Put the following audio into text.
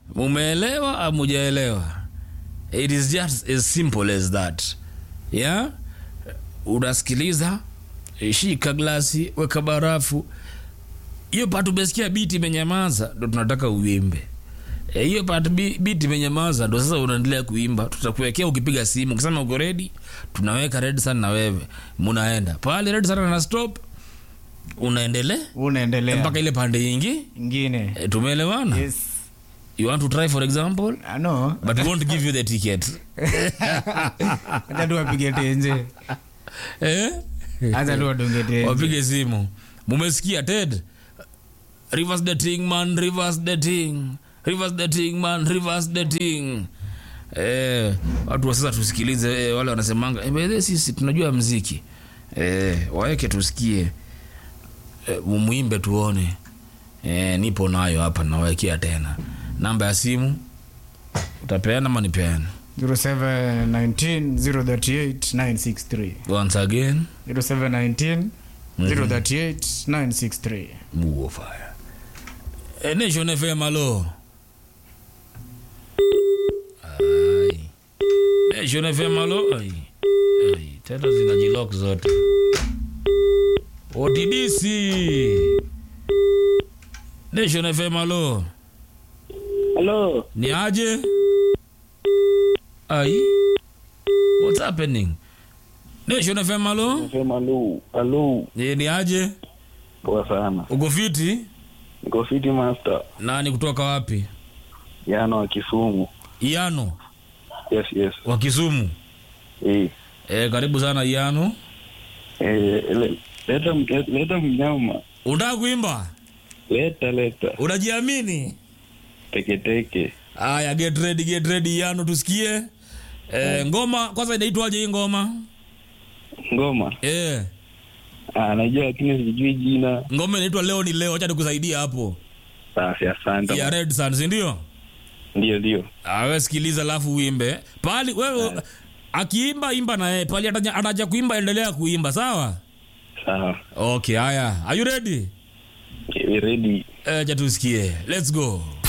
mumeelewa au mujaelewa it is just as simple as that yeah unasikiliza shika glasi weka barafu hiyo patu umesikia biti imenyamaza ndo tunataka uimbe Eh, hiyo patu bi- biti imenyamaza ndo sasa unaendelea kuimba tutakuwekea ukipiga simu ukisema uko redi tunaweka red sana na wewe munaenda pale red sana na stop unaendelea unaendelea mpaka ile pande ingi ingine e, tumeelewana yes you want to try for example Ah, no but we won't give you the ticket hata tu wapige tenje eh? hata tu wadunge tenje wapige simu mumesikia ted reverse the thing man reverse the thing reverse the thing man reverse the thing eh, watu wa sasa tusikilize eh, wale wanasemanga eh, by the way, sisi tunajua mziki eh, waweke tusikie eh, mumwimbe tuone eh, nipo nayo hapa nawekea tena namba ya simu utapeana ama nipeana 0719 038 963 once again 0719 038 963 Mugo fire. Eh, Nation FM alo. Ai. Nation FM alo. Ai. Ai, tena zinajilock zote. OTDC. Nation FM alo. Hello. Ni aje? Ai. What's happening? Nation FM alo. Nasema hello. Hello. Eh, Ni aje? Poa sana. Uko fiti? Niko City Master. Nani kutoka wapi? Yano wa Kisumu. Iano Yes, yes. wa Kisumu. Eh. E, karibu sana Iano. Eh, le- leta mke- leta mnyama. Unataka kuimba? Leta leta. Unajiamini? Teke teke. Aya, get ready, get ready Iano, tusikie. E, ngoma kwanza inaitwaje hii ngoma? Ngoma. E, Ah, najua lakini sijui jina. ngoma inaitwa leo ni leo, acha nikusaidia hapo. Basi asante. Ya Red Sun, si ndio? Ndio ndio. Awe sikiliza alafu uimbe. Pali wewe akiimba imba na yeye. Pali ataja, ataja kuimba endelea kuimba, sawa? Sawa. Okay, haya. Are you ready? Eh, ready. Eh, acha tusikie. Let's go.